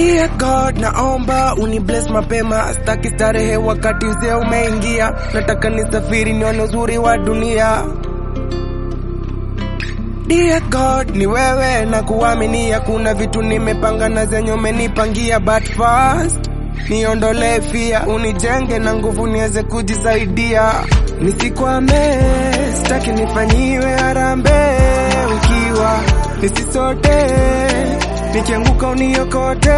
Dear God, naomba uni bless mapema, staki starehe wakati uzee umeingia. Nataka nisafiri nione uzuri wa dunia. Dear God, ni wewe na kuaminia, kuna vitu nimepanga na zenye umenipangia, but first niondolee fia, unijenge na nguvu niweze kujisaidia, nisikwame, sitaki nifanyiwe harambee ukiwa nisisote, nikianguka uniokote,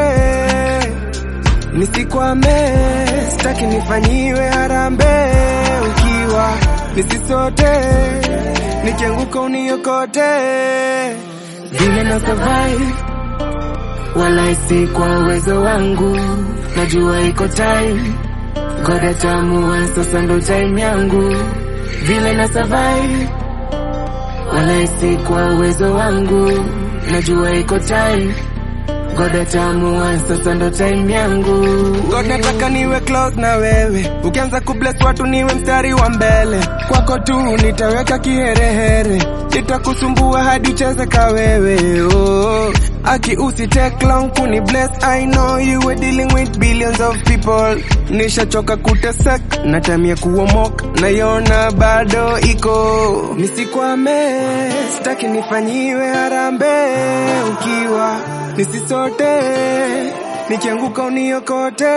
nisikwame, sitaki nifanyiwe harambee ukiwa nisisote, nikianguka uniokote, vile na survive wala si kwa uwezo wangu, najua iko time, God atamua, sasa ndo time yangu, vile na survive, wala si kwa uwezo wangu, najua iko time, God atamua, sasa ndo time yangu. God nataka niwe close na wewe, ukianza kubless watu niwe mstari wa mbele, kwako tu nitaweka kiherehere, nitakusumbua hadi ucheze ka wewe oh. Aki usi take long kuni bless, I know you were dealing with billions of people. Nishachoka kutesek, natamia kuomoka, naiona bado iko. Nisikwame, sitaki nifanyiwe harambee ukiwa nisisote, nikianguka uniokote.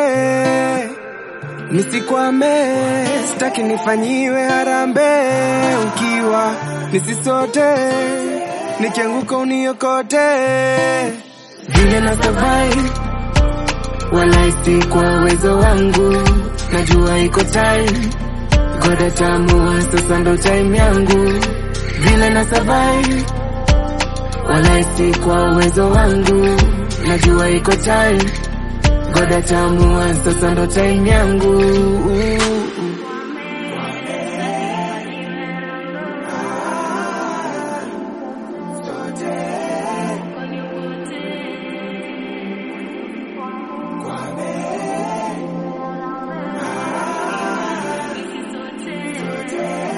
Nisikwame, sitaki nifanyiwe harambee ukiwa nisisote, nikianguka uniokote. vile na survive, wala si kwa uwezo wangu, najua iko time, God atamua, sasa ndo time yangu, vile na survive, wala si kwa uwezo wangu, najua iko time, God atamua, sasa ndo time yangu.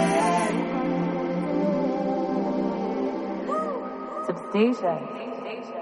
Substation.